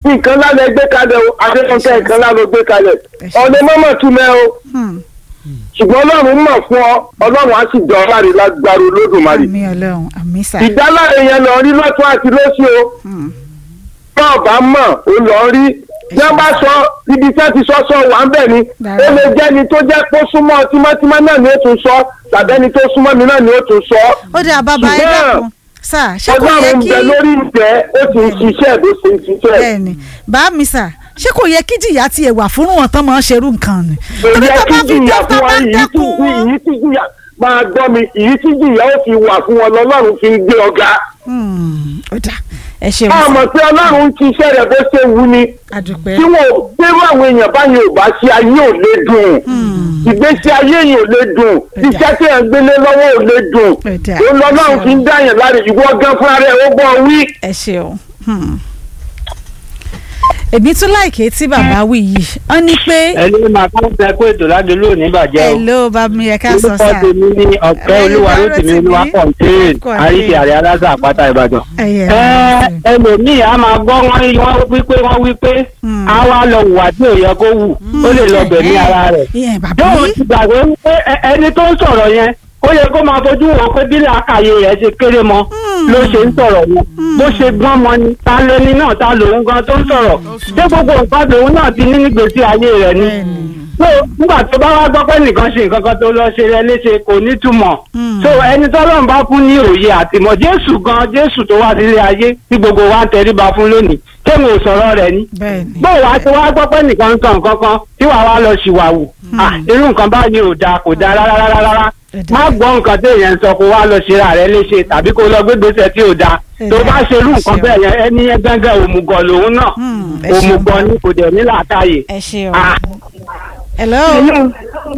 nǹkan lálẹ́ gbé kalẹ̀ o adéfúnkẹ́ nǹkan lálẹ́ gbé kalẹ̀ ọ̀nà mọ́mọ́ túmẹ̀ o Hmm. ṣùgbọ́n ọlọ́run mọ̀ fún ọ ọlọ́run á sì jọ ọláre lágbára olódùmarè àmì ọlọ́run àmì sà. ìdáláre yẹn lọ rí lọ́tún àti lósì o Hmm. náà bá mọ̀ ó lọ rí bí wọ́n bá sọ ibi tí wọ́n ti sọ sọ wà ń bẹ̀ ni Dára. ó lè jẹ́ ni tó jẹ́ pé ó súnmọ́ tímọ́tímọ́ náà ni ó tún sọ tàbí ẹni tó súnmọ́ mi náà ni ó tún sọ ó dà bàbá ẹ ṣùgbọ́n dákun sà ṣé kò yẹ ọlọ́run ń kí bẹ lórí ìtẹ́ ó ti ń ṣiṣẹ́ bó ṣe ń ṣiṣẹ́ bẹ́ẹ̀ni bá mi sà ṣé kò yẹ kí jìyà tiẹ̀ wà fún wọn tán máa ń ṣerú nǹkan ni. torí èyí tó tí bá fi jìyà dẹ́kun fún bá wọn èyí tí dẹ́kun wọn. èyí tí jìyà máa gbọ́ mi èyí tí jìyà ó fi wà fún wọn lọ́lọ́run fi ń gbé ọ̀gá Hmm, ó dà ẹ ṣeun a sà mọ̀ pé ọlọ́run ń ṣiṣẹ́ rẹ̀ bó ṣe wù ni àdùpẹ́. tí wọn ò gbérú àwọn èèyàn báyìí ò bá ṣe ayé ò lè dùn ìgbésí ayé yìí ò lè dùn iṣẹ́ tí ẹ̀ ń gbélé lọ́wọ́ ò lè dùn Ẹ̀dá. ó lọ́lọ́run fi ń dáyàn láre ìwọ gan fúnra rẹ̀ ó gbọ́ wí. ẹ ṣeun. Hmm. èmi tún láìké tí bàbá wí yìí wọ́n ní pé ẹni máa kọ́ fẹ́ pé ètò ládùúgbò ò ní bàjẹ́ o. hello bá mi ẹ ká sọ orúkọ sà. tèmi ní ọ̀pẹ́ olúwa ló tèmi olúwa kọ̀ǹtẹ́ẹ̀n àríṣe àrẹ aláṣà àpáta ìbàdàn. ẹyẹ ẹ ẹlòmíì á máa gbọ́ wọ́n rí wọ́n wípé wọ́n wípé Hmm. á wá lọ hùwà tí ò yẹ kó hù ó lè lọ gbẹ̀mí ara rẹ̀. ìyẹn bàbá yóò yìí ti gbàgbé wípé ẹ- ẹni tó ń sọ̀rọ̀ yẹn ó yẹ kó máa fojú wọn pé bí làákàyè rẹ̀ ṣe kéré mọ́ ló ṣe ń sọ̀rọ̀ yẹn bó ṣe gbọ́n mọ́ ni ta lẹni náà ta lòun gan tó ń sọ̀rọ̀ ṣé gbogbo nǹkan lòun náà ti ní nígbèésí ayé rẹ̀ ni so nígbà tó bá wá gbọ́ pé nìkan ṣe nǹkan kan tó lọ ṣe rẹ léṣe kò ní túmọ̀ so ẹni tọ́lọ́run bá fún ní òye àtìmọ̀ jésù gan jésù tó wá sílé ayé tí gbogbo wa ń tẹríba fún lónìí kéwọn ò sọ̀rọ̀ rẹ̀ ni bẹ́ẹ̀ni bó wàá ti wá gbọ́ pé nìkan ń sọ nǹkan kan tí wàá wá lọ ṣìwàwù Ah, irú nǹkan báyìí ò dáa kò dáa rárá rárá rárá Ẹ̀dá. má gbọ́ nǹkan tí èèyàn ń sọ kó wá lọ ṣera rẹ̀ léṣe tàbí kó lọ gbégbèsè tí ò dáa tó Ẹ̀dá. bá ṣe irú nǹkan Ṣeun. bẹ́ẹ̀ yẹn ẹni yẹn gángan òmùgọ̀ lòun náà Hmm, ẹ ṣeun. òmùgọ̀ ni kò dẹ̀ ní làákàyè. ẹ ṣeun. Ah. hello Hello.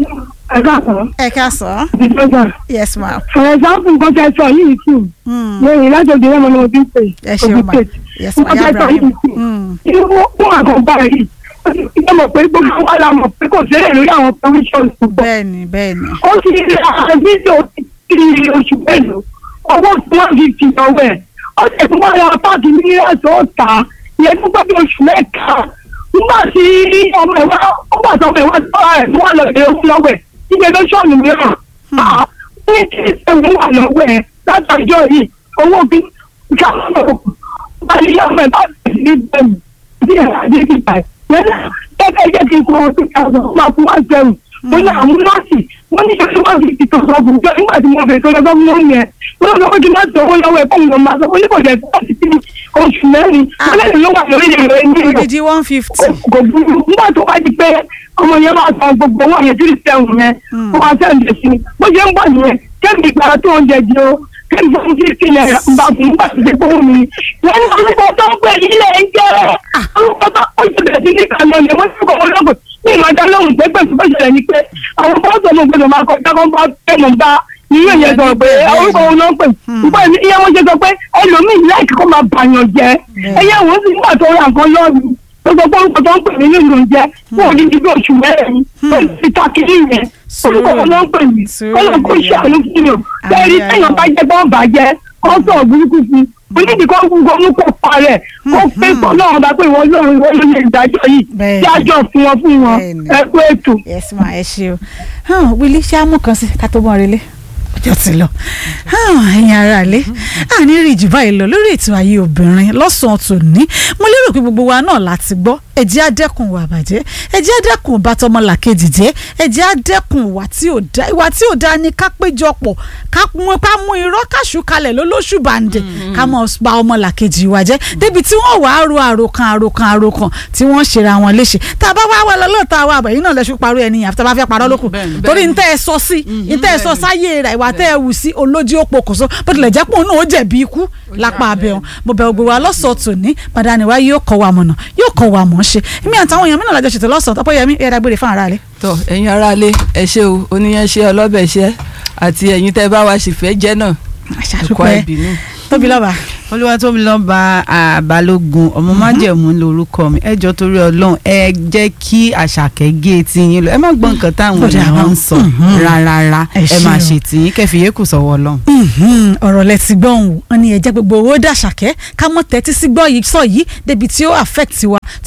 Ẹ káàsán. ẹ ká sọ Ìjọba. yes ma. For example, nǹkan tẹ sọ yìí tù. Hmm. Lórí lájọjọ yẹn mo ní mo ti ń pè. ẹ ṣeun ma yes ma Nǹkan ya tẹ sọ ibrahim. yìí tù. Hmm. Irú fún àkànbá yìí. Ìjọba mọ̀ pé gbogbo wa la mọ̀ pé kò sílẹ̀ lórí àwọn provisions púpọ̀. bẹ́ẹ̀ni bẹ́ẹ̀ni. Ó sì rí àwọn fídíò kiri oṣù mélòó. Owó tí wọ́n fi fi ọwọ́ ẹ̀. Ó sì fún wọn lọ páàkì mílíọ̀nù tó tà. Ìyẹn tó gbọ́ bí oṣù mẹ́ta. Nígbà tí ọmọ ẹ̀ wá, ó gbà tó ọmọ ẹ̀ wá sọ́ra ẹ̀ fún wọn lọ sí owó lọ́wọ́ ẹ̀. Ìgbẹ́ lọ́sọ̀ọ̀nù mìíràn. Ah, ní kí ìṣẹ̀wọ̀n wà lọ́wọ́ ẹ̀ látàjọ́ yìí owó bí káwọn báyìí ọmọ ẹ̀ bá bẹ̀rẹ̀ ní bẹ̀rù bí ẹ̀ adé ti bá ẹ̀. Yẹ́nà kẹ́kẹ́ jẹ́ kí n kọ́ ọdún káàdùn máa fún wá sẹ́wọ̀n. Mo ní àwọn nọ́ọ̀sì wọ́n ní ṣe wọ́n fi ìtò sọ fún jọ nígbà tí mo fẹ́ tó lọ́sọ́ fún wọn yẹn. Wọ́n lọ́wọ́ kí n má sọ owó lọ́wọ́ ẹ̀ fún mi máa sọ fún nípa ìjẹ́ tó ti fi oṣù mẹ́rin. Wọ́n lẹ́yìn ló wà lórí ìrìn ẹni rẹ̀ odidi one fifty. kò burú nígbà tó bá di pé ọmọ yẹn máa san gbogbo owó yẹn three seven yẹn ó máa sẹ́ǹdẹ̀ sí i bó ṣe ń bọ̀ nìyẹn kẹ́mi ìgbà tó ń jẹjẹ o kẹ́mi fún fífi ilẹ̀ ń bá fún nígbà tó ti gbówó mi wọ́n ní orúkọ tó ń pè nílẹ̀ ń jẹ́ orúkọ tó ń pè bẹ̀rẹ̀ sí ní ìkànnì ọ̀nà wọ́n ti kọ̀ wọ́n lọ́gọ̀ ní ìmọ̀ ajá lóhùn pé pẹ̀lú bó ṣẹlẹ̀ ni pé àwọn bọ́ọ̀sì ọmọ gbọdọ̀ máa kọjá kó bá fẹ́ mọ̀ bá ìyẹn yẹn sọ pé orúkọ wọn náà pè nígbà tí ìyẹn wọn ṣe sọ pé ẹlòmíì láìkí kó máa bàyàn jẹ ẹyẹ wọn sì nígbà tó ra nǹkan lọ́ọ̀rù gbogbo orúkọ tó ń pè mí nínú oúnjẹ fún òdìdí bí oṣù mẹ́rin ó ti ta kiri yẹn orúkọ wọn náà ń pè mí kọ́lọ̀ kó ṣe àánú fún mi o bẹ́ẹ̀ni téèyàn bá jẹ́ bọ́ọ̀ bàjẹ́ kó sọ̀rọ̀ burúkú sí i onídìí kó gbogbo mú kó parẹ́ kó pé kó náà bá pé ìwọ lórí ìwọ lórí ìdájọ́ yìí Bẹ́ẹ̀ni. dájọ́ fún wọn fún wọn Bẹ́ẹ̀ni. ẹ pé ètò. yes ma ẹ ṣe o hàn wílí ṣé àmú kan sí ká tó mọ relé ọjọ́ ti lọ hàn ẹ̀yin ara lé àní rí jù báyìí lọ lórí ètò ayé obìnrin lọ́sàn-án tòní mo lérò pé gbogbo wa náà láti gbọ́ ẹ jẹ́ á dẹ́kun ìwà àbàjẹ́ ẹ jẹ́ á dẹ́kun ìbátọmọlàkejì jẹ́ ẹ jẹ́ á dẹ́kun ìwà tí ò dá ìwà tí ò dá ni ká péjọpọ̀ ká mú ká mú irọ́ káṣù kalẹ̀ lólóṣù bàǹdẹ̀ ká mọ̀ ba ọmọlàkejì wa jẹ́ débi tí wọ́n wàá ro àròkàn àròkàn àròkàn tí wọ́n ṣera wọn léṣe tá a bá wá wà lọ́lọ́ta wa àbẹ̀yìn náà lẹ́sùn parọ́ ẹni yàn àfi tá a bá fẹ́ parọ́ lókun bẹ́ẹ̀ni, torí bẹ́ẹ̀ni. ntẹ́ ẹ sọ sí ntẹ́ ẹ sọ sáyé rẹ̀ ìwà tẹ́ ẹ wù sí olójú ó pokùnso bó tilẹ̀ jẹ́ pé òun náà ó jẹ̀bi ikú lápá abẹ́hùn mo bẹ̀ gbogbo wa lọ́sọ̀ọ́ tòní padàní wa yóò kọ́ wa mọ̀nà yóò kọ́ wa mọ̀ ọ́ ṣe èmi àtàwọn èèyàn mi náà lájọ ṣètò lọ́sọ̀ọ́ tọ́pọ̀ yẹmi ẹ̀rọ agbèrè fún ara rẹ̀. tọ ẹ̀yin aráalé ẹ ṣé o oníyan ṣe ọlọ́bẹ̀ ṣe àti ẹ̀yin tẹ́ bá wa sì fẹ́ jẹ́ náà ẹ̀kọ́ àṣàdúpẹ́ ìbínú. tóbi lọ́ba olúwatóbilọ́ba àbálógun ọmọ májẹ̀mú lórúkọ mi ẹ jọ torí ọlọ́run ẹ jẹ́ kí àṣàkẹ́ gé etí yín lọ ẹ má gbọ́ nǹkan táwọn Ó dà èèyàn wọ́n. ń sọ Mhm. rárá Ẹ ẹ máa ṣé o. ṣètì yín kẹfì yékù sọ́wọ́ ọlọ́run. Mhm, ọ̀rọ̀ lẹ ti gbọ́ òun wọn ni ẹ̀jẹ̀ gbogbo owó dàṣàkẹ́ ká mọ́ tẹ́tí sí gbọ́ yìí sọ yìí débi tí ó affect wa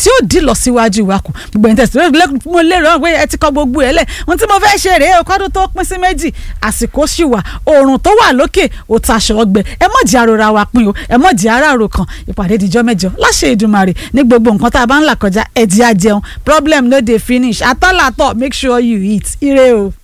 tí ó dì lọ síwájú wa kù gbogbo ẹni tẹ̀sí mo lérò pé ẹ ti kọ gbogbo ẹ lẹ̀ ohun tí mo fẹ́ ṣe rèé o kọ́dún tó pín sí méjì àsìkò sì wà oòrùn tó wà lókè ó taṣọ ọgbẹ ẹ mọ̀ jẹ́ àròra wa pín o ẹ mọ̀ jẹ́ àràrò kan ìpàdé ìdíjọ́ mẹ́jọ láṣẹ Èdùmàrè ní gbogbo nǹkan tá a bá ń là kọjá ẹ jẹ́ á jẹun problem no dey finish atọ́làtọ̀ make sure you eat ire o.